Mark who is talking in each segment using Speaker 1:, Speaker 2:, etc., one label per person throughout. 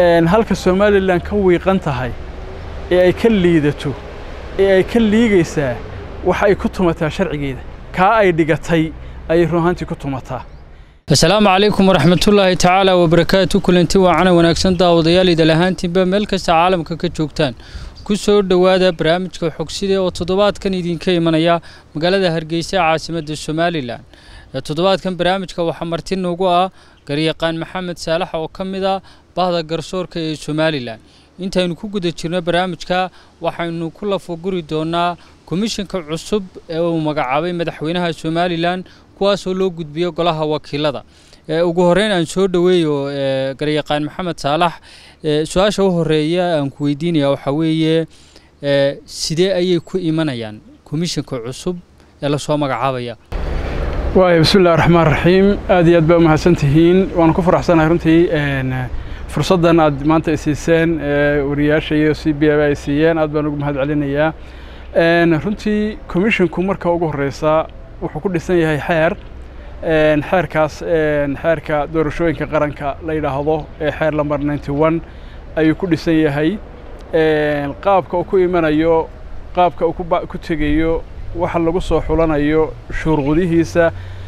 Speaker 1: halka somalilan ka wiiqan tahay ee ay ka liidato ee ay ka liigaysaa waxa ay ku tumataa sharcigeeda kaa ay dhigatay ayay run ahaantii ku tumataa
Speaker 2: asalaamu calaykum waraxmatullaahi tacaala wabarakaatu kulanti waacana wanaagsan daawadayaal idal ahaantiinba meel kasta caalamka ka joogtaan ku soo dhowaada barnaamijka xogsida oo toddobaadkan idinka imanaya magaalada hargeysa caasimadda somalilan toddobaadkan barnaamijka waxaa marti noogu ah garyaqaan maxamed saalax oo ka mid ah bahda garsoorka ee somalilan intaynu ku guda jirno barnaamijka waxaynu ku lafaguri doonaa komishanka cusub ee uu magacaabay madaxweynaha somalilan kuwaasoo loo gudbiyo golaha wakiilada ugu horeyn aan soo dhoweeyo garyaqaan maxamed saalax su-aasha u horeeya aan ku weydiinaya waxaa weeye sidee ayay ku imanayaan komishanka cusub ee lasoo magacaabaya
Speaker 1: waaya bismillahi raxmaan raxiim aad iyo aad baa umahadsan tihiin waanu ku faraxsanahay runtii fursaddan aad maanta ay siiseen wariyaasha iyo c b ay siiyeen aad baan ugu mahad celinayaa runtii commissionku marka ugu horeysa wuxuu ku dhisan yahay xeer xeerkaas xeerka doorashooyinka qaranka la yidhaahdo ee xeer lamber ninety one ayuu ku dhisan yahay qaabka uu ku imanayo qaabka uu ku tegayo waxa lagu soo xulanayo shuruudihiisa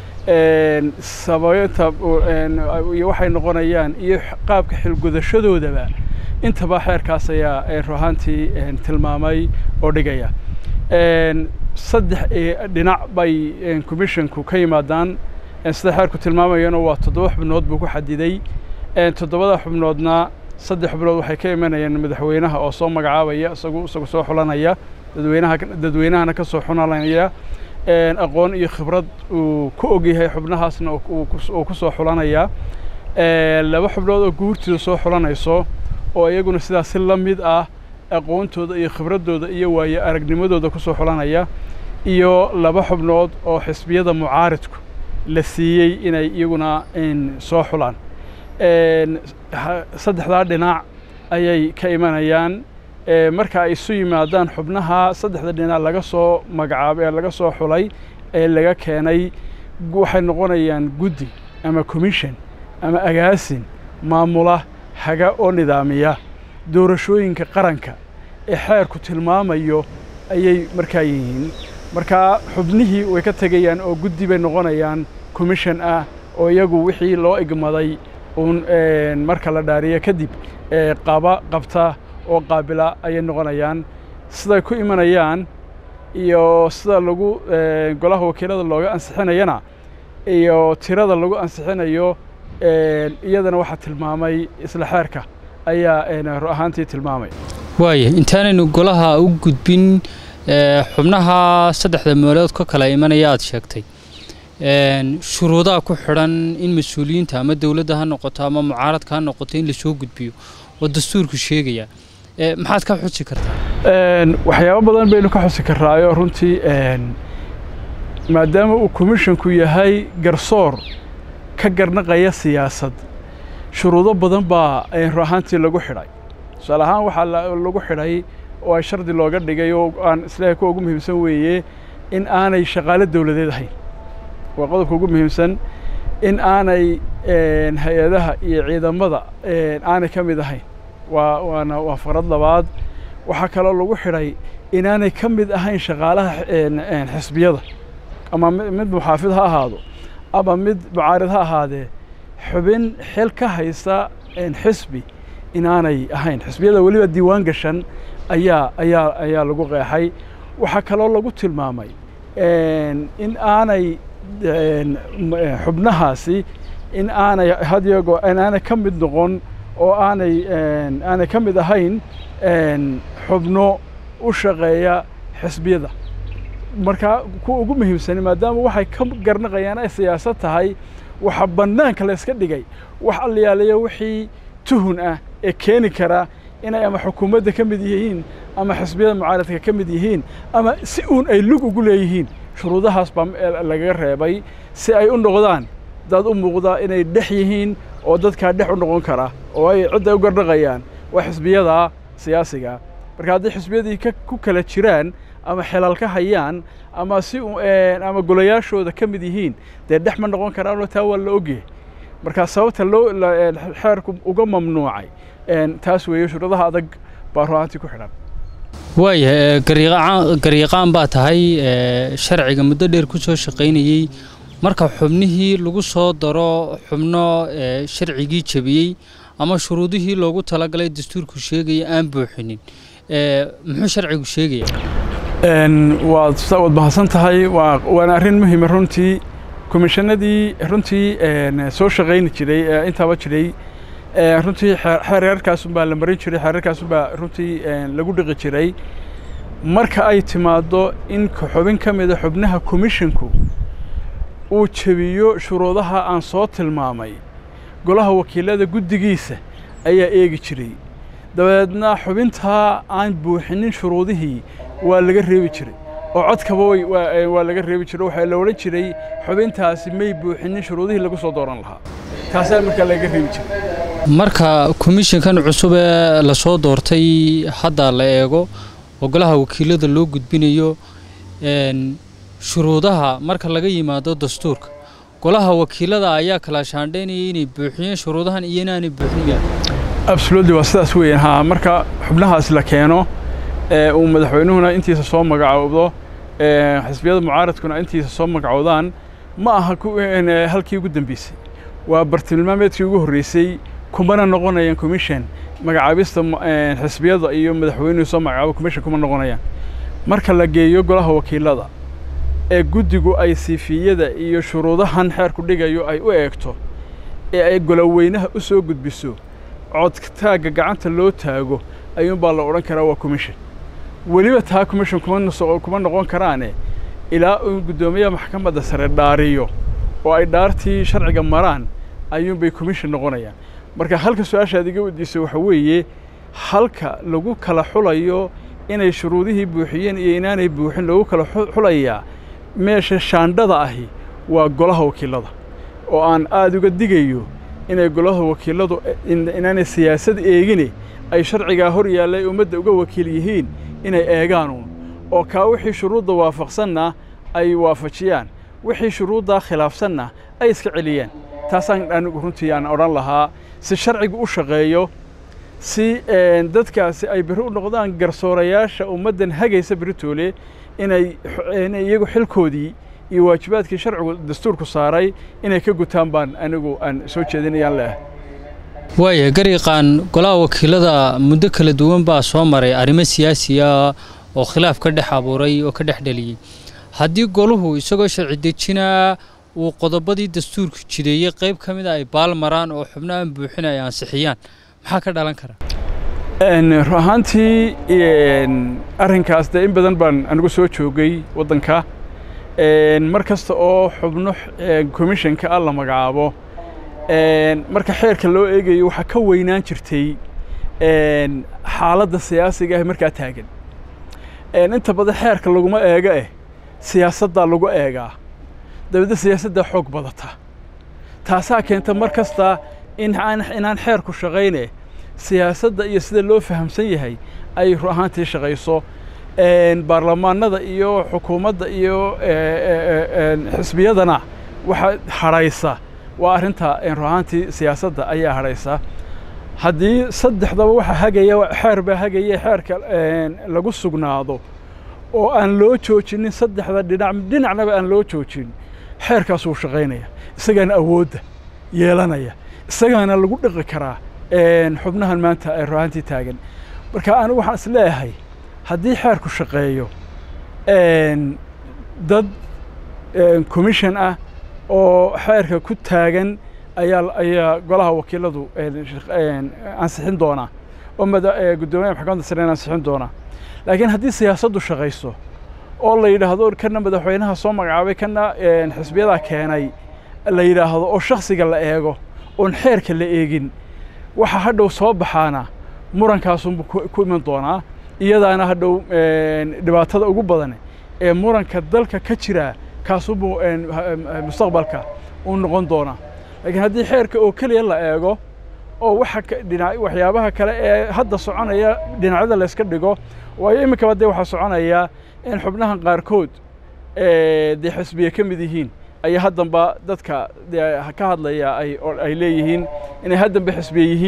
Speaker 1: sabaynta iyo waxay noqonayaan iyo qaabka xilgudashadoodaba intaba xeerkaas ayaa ruhaantii tilmaamay oo dhigaya saddex dhinac bay commissionku ka yimaadaan sida xeerku tilmaamayana waa toddoba xubnood buu ku xadiday toddobada xubnoodna saddex xubnood waxay ka imanayaan madaxweynaha oo soo magacaabaya isagu isagu soo xulanaya dadweynaha dadweynahana ka soo xulanaya aqoon iyo khibrad uu ku ogyahay xubnahaasna uu ku soo xulanaya laba xubnood oo guurtooda soo xulanayso oo iyaguna sidaas si la mid ah aqoontooda iyo khibraddooda iyo waayo aragnimadooda ku soo xulanaya iyo laba xubnood oo xisbiyada mucaaridku la siiyey inay iyaguna soo xulaan saddexdaa dhinac ayay ka imanayaan marka ay isu yimaadaan xubnaha saddexda dhinac laga soo magacaabay ee laga soo xulay ee laga keenay waxay noqonayaan guddi ama commission ama agaasin maamula haga oo nidaamiya doorashooyinka qaranka ee xeerku tilmaamayo ayay markaa yihiin markaa xubnihii way ka tegayaan oo guddi bay noqonayaan commission ah oo iyagu wixii loo igmaday uun marka la dhaariyo kadib qaba qabta oo qaabila ayay noqonayaan siday ku imanayaan iyo sida lagu golaha wakiilada looga ansixinayana iyo tirada lagu ansixinayo iyadana waxaa tilmaamay isla xeerka ayaa ru ahaantii tilmaamay
Speaker 2: waaya intaanaynu golaha u gudbin xubnaha saddexda meelood ka kala imanaya aada sheegtay shuruudaha ku xidhan in mas-uuliyiinta ama dowladda ha noqoto ama mucaaradka ha noqoto in lasoo gudbiyo oo dastuurku sheegaya maxaad ka xusi kartaa
Speaker 1: waxyaabo badan baynu ka xusi karaayo runtii maadaama uu commissionku yahay garsoor ka garnaqaya siyaasad shuruudo badan baa ru ahaantii lagu xidhay tusaale ahaan waxaa lagu xidhay oo ay shardi looga dhigay oo aan isleehay kuwa ugu muhiimsan weeye in aanay shaqaalo dowladeed ahayn waa qodobka ugu muhiimsan in aanay hay-adaha iyo ciidamada aanay ka mid ahayn waa waana waa farad labaad waxaa kaloo lagu xidhay inaanay ka mid ahayn shaqaalaha xisbiyada ama mid muxaafid ha ahaado ama mid mucaarid ha ahaadee xubin xil ka haysta xisbi inaanay ahayn xisbiyada weliba diiwaan gashan ayaa ayaa ayaa lagu qeexay waxaa kaloo lagu tilmaamay in aanay xubnahaasi in aanay hadyago in aanay ka mid noqon oo aanay aanay ka mid ahayn xubno u shaqeeya xisbiyada marka kuwa ugu muhiimsani maadaama waxay ka garnaqayaan ay siyaasad tahay waxa bannaanka la iska dhigay wax allayaalayo wixii tuhun ah ee keeni kara inay ama xukuumadda ka mid yihiin ama xisbiyada mucaaradka ka mid yihiin ama si uun ay lug ugu leeyihiin shuruudahaas baa lagaga reebay si ay u noqdaan dad u muuqda inay dhex yihiin oo dadkaa dhex u noqon kara oo ay cidday u garnaqayaan waa xisbiyada siyaasiga marka haddii xisbiyadii ku kala jiraan ama xelal ka hayaan ama si ama golayaashooda ka mid yihiin dee dhex ma noqon karaanoo taa waa la ogyahay marka sababta loo xeerku uga mamnuucay taas weeye shuruudaha adag baa ruaantii ku xidhan
Speaker 2: waayahay garyaqaan baa tahay sharciga muddo dheer ku soo shaqaynayey marka xubnihii lagu soo daro xubno sharcigii jebiyey ama shuruudihii loogu talagalay dastuurku sheegaya aan buuxinin muxuu sharcigu sheegaya
Speaker 1: waad waad mahadsan tahay waana arrin muhiima runtii komishanadii runtii soo shaqayni jiray ee intaaba jiray runtii xeerarkaasunbaa la marin jiray xeerarkaasunbaa runtii lagu dhiqi jiray marka ay timaaddo in xubin ka mida xubnaha komishinku uu jebiyo shuruudaha aan soo tilmaamay golaha wakiilada guddigiisa ayaa eegi jiray dabeedna xubintaa aan buuxinin shuruudihii waa laga reebi jiray oo codkaba waa laga reebi jiray waxaa la odhan jiray xubintaasi may buuxinin shuruudihii lagu soo dooran lahaa taasaa markaa laga reebi jiray
Speaker 2: marka komishinkan cusub ee lasoo doortay hadda la eego oo golaha wakiilada loo gudbinayo shuruudaha marka laga yimaado dastuurka golaha wakiilada ayaa kala shaandhaynaya inay buuxiyeen shuruudahan iyo inaanay buuxin
Speaker 1: absolutely waa sidaas weeyaan haa marka xubnahaas la keeno uu madaxweynuhuna intiisa soo magacoobdo xisbiyada mucaaradkuna intiisa soo magacoodaan ma aha halkii ugu dambeysay waa bartilmaameedkii ugu horreysay kumana noqonayaan commission magacaabista xisbiyada iyo madaxweynuhu soo magacaabo commission kuma noqonayaan marka la geeyo golaha wakiilada ee guddigu ay siifiyada iyo shuruudahan xeerku dhigayo ay u eegto ee ay goloweynaha u soo gudbiso codtaagga gacanta loo taago ayuunbaa la odhan karaa waa commission weliba taa commission kuma noqon karaane ilaa uu guddoomiyaha maxkamadda sare dhaariyo oo ay dhaartii sharciga maraan ayuunbay commission noqonayaan marka halka su-aashaad iga weydiisay waxa weeye halka lagu kala xulayo inay shuruudihii buuxiyeen iyo inaanay buuxin lagu kala xulayaa meesha shaandhada ahi waa golaha wakiilada oo aan aada uga digayo inay golaha wakiiladu inaanay siyaasad eegine ay sharcigaa hor yaallay ummadda uga wakiil yihiin inay eegaanuun oo kaa wixii shuruudda waafaqsanna ay waafajiyaan wixii shuruuddaa khilaafsanna ay iska celiyaan taasaan anigu runtii aan odhan lahaa si sharcigu u shaqeeyo si dadkaasi ay berri u noqdaan garsoorayaasha ummaddan hagaysa beritoole inay iyagu xilkoodii iyo waajibaadkii sharcigu dastuurku saaray inay ka gutaan baan anigu aan soo jeedinayaan leah
Speaker 2: waaya garyaqaan golaha wakiilada muddo kala duwan baa soo maray arrimo siyaasiya oo khilaaf ka dhex abuuray oo ka dhex dhaliyey haddii goluhu isagoo sharci dejinaa uu qodobadii dastuurku jideeyey qayb ka mida ay baal maraan oo xubno aan buuxin ay ansixiyaan maxaa ka dhalan kara
Speaker 1: ru ahaantii arrinkaas dee in badan baan anigu soo joogay waddanka mar kasta oo xubno commissionka ah la magacaabo marka xeerka loo eegayo waxaa ka weynaan jirtay xaaladda siyaasiga ah markaa taagan inta badan xeerka laguma eego eh siyaasaddaa lagu eegaa dabeedna siyaasaddaa xoog badata taasaa keenta mar kasta inaan xeerku shaqayne siyaasadda iyo sida loo fahamsan yahay ay ru ahaantii shaqayso baarlamaanada iyo xukuumadda iyo xisbiyadana waxa hadhaysa waa arrinta ru ahaantii siyaasadda ayaa hadhaysa haddii saddexdaba waxa hagaya xeer baa hagaya xeerka lagu sugnaado oo aan loo joojinin saddexda dhinac dhinacnaba aan loo joojin xeerkaas wuu shaqaynaya isagaana awoodda yeelanaya isagaana lagu dhiqi karaa xubnahan maanta ee ruahantii taagan marka anigu waxaan is leeyahay haddii xeerku shaqeeyo dad commission ah oo xeerka ku taagan ayaa ayaa golaha wakiiladu ansixin doonaa oo guddoomiyaha maxkamadda sare ansixin doonaa laakiin haddii siyaasaddu shaqayso oo la yidhaahdo kana madaxweynaha soo magacaabay kana xisbiyadaa keenay la yidhaahdo oo shaksiga la eego oon xeerka la eegin waxa hadhow soo baxaana murankaasuunbu ku iman doonaa iyadaana hadhow dhibaatada ugu badan ee muranka dalka ka jira kaasuunbu mustaqbalka uu noqon doonaa laakiin haddii xeerka oo keliya la eego oo waxa dhinac waxyaabaha kale ee hadda soconaya dhinacyada layska dhigo waayo iminkaba dee waxaa soconaya in xubnahan qaarkood dee xisbiye ka mid yihiin ayaa haddanba dadka dee ka hadlaya ay ay leeyihiin inay haddanba xisbiye yihiin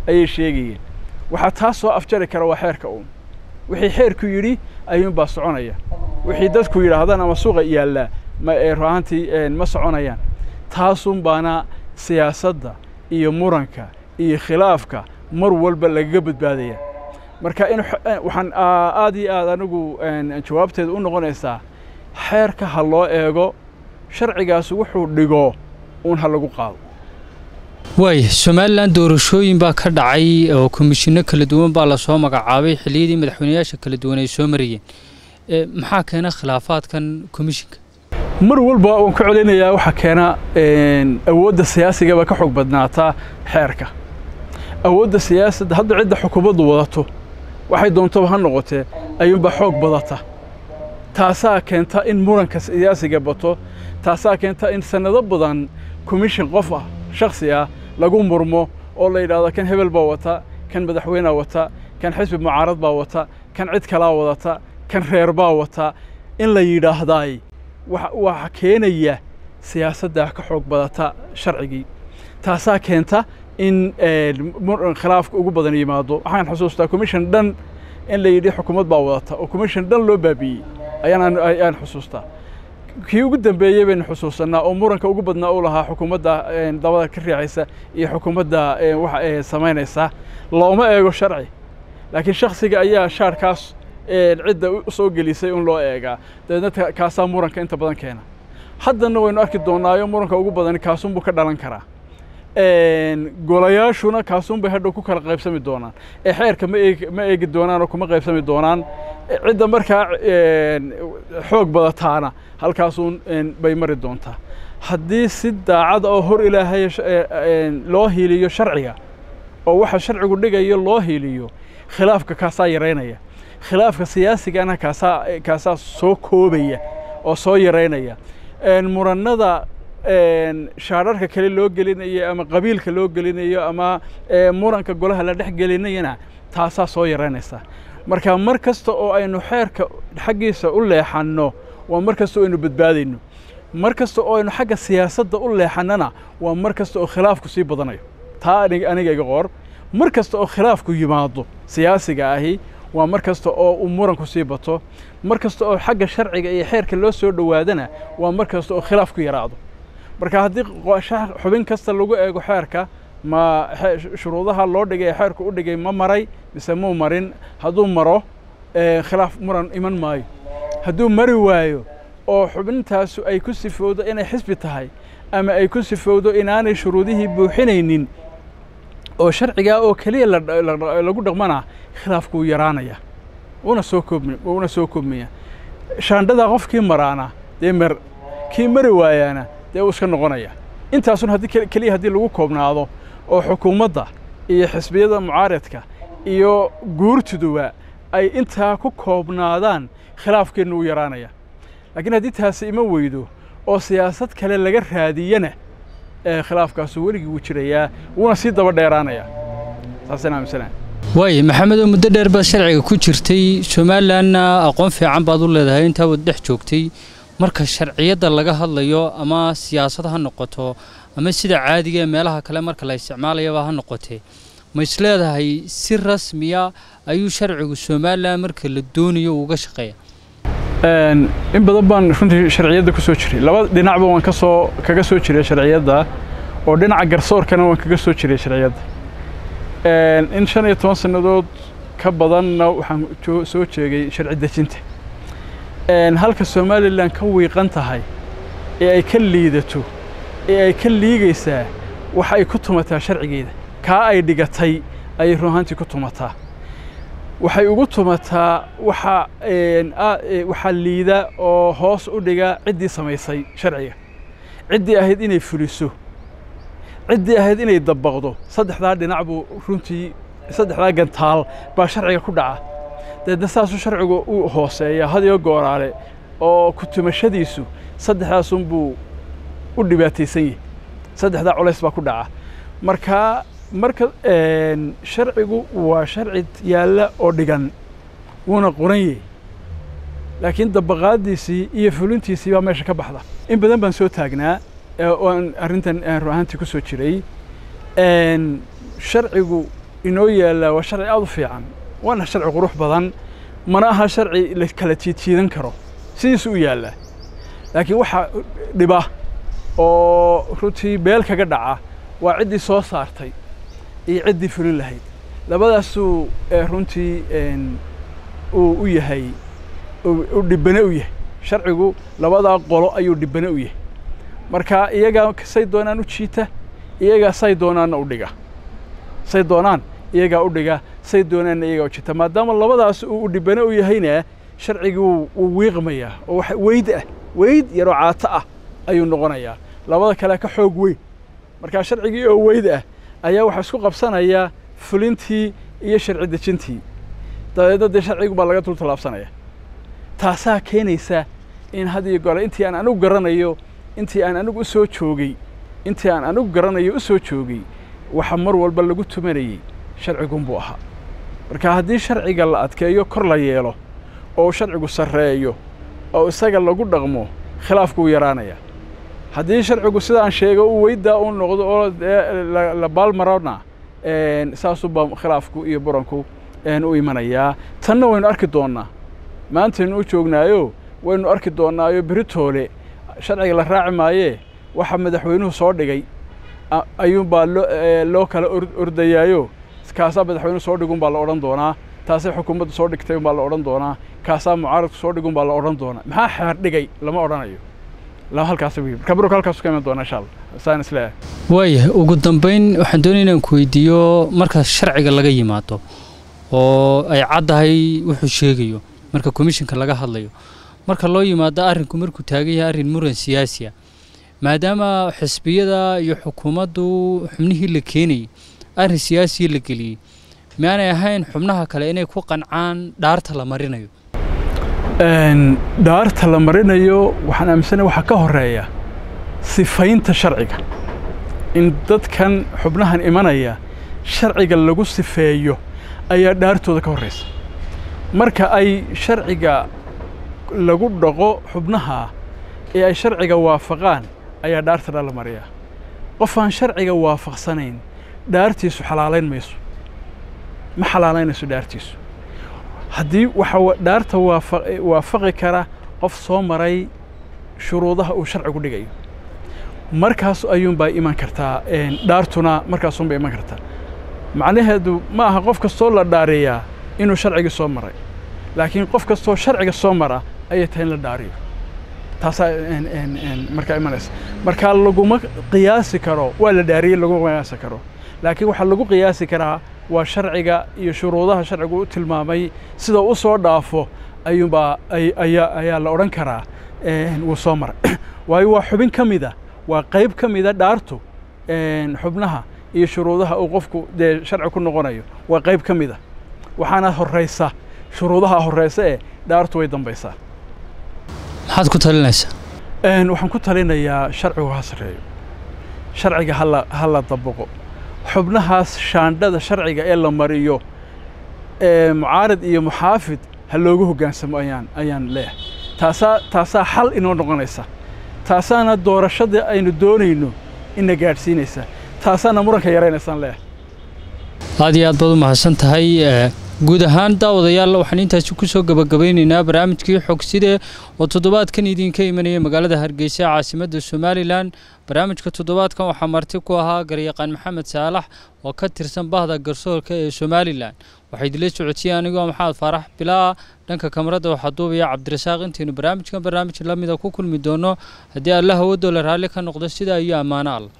Speaker 1: ayay sheegayeen waxaa taas soo afjari kara waa xeerka uun wixii xeerku yidhi ayuunbaa soconaya wixii dadku yidhaahdaan ama suuqa yaallaa ma ruahantii ma soconayaan taasun baana siyaasadda iyo muranka iyo khilaafka mar walba lagaga badbaadaya marka in waxaan aad iyo aad anigu jawaabteeda u noqonaysaa xeerka ha loo eego sharcigaas wuxuu dhigo uun ha lagu qaado
Speaker 2: waaya somalilan doorashooyin baa ka dhacay oo komishinno kala duwan baa lasoo magacaabay xilliyadii madaxweyneyaasha kala duwan ay soo marayeen maxaa keena khilaafaadkan komishinka
Speaker 1: mar walba waan ku celinayaa waxaa keena awoodda siyaasigaba ka xoog badnaataa xeerka awoodda siyaasadda hadda cidda xukuumaddu wadato waxay doontaba ha noqotee ayuunbaa xoog badata taasaa keenta in muranka siyaasiga bato taasaa keenta in sannado badan komishin qof ah shakhsi ah lagu murmo oo la yidhaahdo kan hebel baa wata kan madaxweynea wata kan xisbi mucaarad baa wata kan cid kalaa wadata kan reer baa wata in la yidhaahdaay waxa keenaya siyaasadda ka xoog badata sharcigii taasaa keenta in khilaafka ugu badan yimaado waxaan xusuustaa commission dhan in la yidhi xukuumad baa wadata oo commission dhan loo baabi'iyey ayaan xusuustaa kii ugu dambeeyey baynu xusuusannaa oo muranka ugu badnaa u lahaa xukuumadda dabada ka riixaysa iyo xukuumadda waxa samaynaysa looma eego sharci laakiin shaksiga ayaa shaarkaas cidda soo gelisay un loo eegaa dabeedna kaasaa muranka inta badan keena haddana waynu arki doonnaayo muranka ugu badani kaasunbuu ka dhalan karaa golayaashuna kaasunbay hadhow ku kala qaybsami doonaan ee xeerka ma eegi ma eegi doonaan oo kuma qaybsami doonaan cidda markaa xoog badataana halkaasuun bay mari doontaa haddii si daacad oo hor ilaahay loo hiiliyo sharciga oo waxa sharcigu dhigayo loo hiiliyo khilaafka kaasaa yaraynaya khilaafka siyaasigana kaasaa kaasaa soo koobaya oo soo yaraynaya murannada shaararka kale loo gelinayo ama qabiilka loo gelinayo ama muranka golaha la dhex gelinayana taasaa soo yaraynaysa marka mar kasta oo aynu xeerka xaggiisa u leexanno waa mar kasta oo aynu badbaadayno mar kasta oo aynu xagga siyaasadda u leexannana waa mar kasta oo khilaafku sii badanayo taa aniga iga qor mar kasta oo khilaafku yimaado siyaasiga ahi waa mar kasta oo uu muranku sii bato mar kasta oo xagga sharciga iyo xeerka loo soo dhowaadana waa mar kasta oo khilaafku yaraado marka haddii xubin kasta lagu eego xeerka ma shuruudaha loo dhigay ee xeerku u dhigay ma maray mise muu marin hadduu maro khilaaf muran iman maayo hadduu mari waayo oo xubintaasu ay ku sifowdo inay xisbi tahay ama ay ku sifowdo inaanay shuruudihii buuxinaynin oo sharcigaa oo keliya lagu dhaqmana khilaafku wuu yaraanaya una soo koobmi una soo koobmaya shaandhadaa qofkii maraana dee mer kii mari waayaana dee uu iska noqonaya intaasun haddii keliya haddii lagu koobnaado oo xukuumadda iyo xisbiyada mucaaradka iyo guurtuduba ay intaa ku koobnaadaan khilaafkeennu wuu yaraanaya laakiin haddii taasi ima weydo oo siyaasad kale laga raadiyana khilaafkaasu weligii wuu jirayaa wuuna sii daba dheeraanayaa saasaan aaminsanahay
Speaker 2: waaye maxamedoo muddo dheer baad sharciga ku jirtay somalilanna aqoon fiican baad u leedahay intaa waad dhex joogtay marka sharciyadda laga hadlayo ama siyaasad ha noqoto ama sida caadiga ee meelaha kale marka la isticmaalayaba ha noqotee ma isleedahay si rasmiya ayuu sharcigu somalilan marka la doonayo uga shaqeeya
Speaker 1: in badan baan runtii sharciyadda ku soo jiray laba dhinacba waan kasoo kaga soo jiray sharciyadda oo dhinaca garsoorkana waan kaga soo jiray sharciyadda in shan iyo toban sannadood ka badanna waxaan soo jeegay sharci dejinta halka somalilan ka wiiqan tahay ee ay ka liidato ee ay ka liigaysaa waxa ay ku tumataa sharcigeeda kaa ay dhigatay ayay run ahaantii ku tumataa waxay ugu tumataa waxa waxaa liida oo hoos u dhiga ciddii samaysay sharciga ciddii ahayd inay fuliso ciddii ahayd inay dabaqdo saddexdaa dhinac buu runtii saddexdaa gantaal baa sharciga ku dhaca deedna saasuu sharcigu u hooseeya hadiyo gooraale oo ku tumashadiisu saddexdaasunbuu u dhibaataysan yahay saddexdaa culays baa ku dhaca marka marka sharcigu waa sharci yaalla oo dhigan wuuna qoran yahay laakiin dabaqaaddiisii iyo fulintiisii baa meesha ka baxda in badan baan soo taagnaa oo aan arrintan run ahaantii ku soo jiray sharcigu inoo yaallaa waa sharci aada u fiican waana sharci qurux badan mana aha sharci la kala jiidjiidan karo sidiisu u yaallaa laakiin waxaa dhiba oo runtii beel kaga dhaca waa ciddii soo saartay iyo ciddii fulin lahayd labadaasuu runtii uu u yahay u dhibane u yahay sharcigu labadaa qolo ayuu dhibane u yahay marka iyagaa say doonaan u jiita iyagaa say doonaanna u dhiga say doonaan iyagaa u dhiga say doonaanna iyagaa u jiita maadaama labadaas uu dhibane u yahayna sharcigii wuu wiiqmayaa oo wax weyd ah weyd yaroo caato ah ayuu noqonayaa labada kale ka xoog weyn markaa sharcigii oo weyd ah ayaa waxaa isku qabsanayaa fulintii iyo sharci dejintii dabeedna dee sharcigu baa laga dul tallaabsanaya taasaa keenaysa in had iyo goore intii aan anigu garanayo intii aan anigu u soo joogay intii aan anigu garanayo u soo joogay waxa mar walba lagu tumanayey sharcigunbuu ahaa marka haddii sharciga la adkeeyo kor la yeelo oo sharcigu sarreeyo oo isaga lagu dhaqmo khilaafku wuu yaraanaya haddii sharcigu sidaan sheego u weyddaa u noqdo oo la baalmarona saasuubaa khilaafku iyo buranku u imanayaa tanna waynu arki doonnaa maantaynu u joognaayo waynu arki doonnaayo beritoole sharciga la raaci maayee waxa madaxweynuhu soo dhigay ayuunbaa loo kala ordayaayo kaasaa madaxweynuhu soo dhigun baa la odhan doonaa taasay xukuumaddu soo dhigtay unbaa la odhan doonaa kaasaa mucaaradku soo dhigun baa la odhan doonaa maxaa xeer dhigay lama odhanayo halkaas marka burka halkaas ka iman doona insha allah saan isleeyahay
Speaker 2: waayahay ugu dambayn waxaan doonaya inaan ku weydiiyo marka sharciga laga yimaado oo ay caddahay wuxuu sheegayo marka komishinka laga hadlayo marka loo yimaado arrinku markuu taagan yahay arrin muran siyaasi ah maadaama xisbiyada iyo xukuumaddu xubnihii la keenayay arrin siyaasiya la geliyey miaanay ahayn xubnaha kale inay ku qancaan dhaarta la marinayo
Speaker 1: dhaarta la marinayo waxaan aaminsanahay waxaa ka horeeya sifaynta sharciga in dadkan xubnahan imanaya sharciga lagu sifeeyo ayaa dhaartooda ka horraysa marka ay sharciga lagu dhaqo xubnaha ee ay sharciga waafaqaan ayaa dhaarta dha la mariyaa qof aan sharciga waafaqsanayn dhaartiisu xalaalayn mayso ma xalaalaynayso dhaartiisu haddii waxaa dhaarta waafaqi kara qof soo maray shuruudaha uu sharcigu dhigayo markaas ayuunbaa iman kartaa dhaartuna markaasunbay iman kartaa macnaheedu ma aha qof kastoo la dhaariyaa inuu sharcigii soo maray laakiin qof kastoo sharciga soo mara ayay tahay in la dhaariyo taasaa markaa imanaysa markaa laguma qiyaasi karo waa la dhaariyey laguma qiyaasi karo laakiin waxaa lagu qiyaasi karaa waa sharciga iyo shuruudaha sharcigu u tilmaamay sida u soo dhaafo ayuunbaa ayaa ayaa la odhan karaa wuu soo maray waayo waa xubin ka mida waa qayb ka mida dhaartu xubnaha iyo shuruudaha uu qofku dee sharci ku noqonayo waa qayb ka mida waxaana horraysa shuruudaha horraysa ee dhaartu way dambaysaa
Speaker 2: maxaad ku talinaysaa
Speaker 1: waxaan ku talinayaa sharcigu ha sarreeyo sharciga hala ha la dabaqo xubnahaas shaandhada sharciga ee la mariyo mucaarad iyo muxaafid ha loogu hoggaansamo ayaan ayaan leeyahay taasaa taasaa xal inoo noqonaysa taasaana doorashada aynu doonayno ina gaadhsiinaysa taasaana muranka yaraynaysaan leeyahay
Speaker 2: aad iyo aad baad u mahadsan tahay guud ahaan daawadayaal waxaan intaasi ku soo gabagabaynaynaa barnaamijkii xogside oo toddobaadkan idinka imanaya magaalada hargeysa caasimadda somalilan barnaamijka toddobaadkan waxaa marti ku ahaa garyaqaan maxamed saalax oo ka tirsan bahda garsoorka ee somalilan waxaa idinla socodsiiyey anigoo maxamed faarax bilaa dhanka kamarada waxaa duubaya cabdirasaaq intaynu barnaamijkan barnaamij lamida ku kulmi doono haddii allah awoodoo la raalli ka noqdo sidaa iyo ammaano alla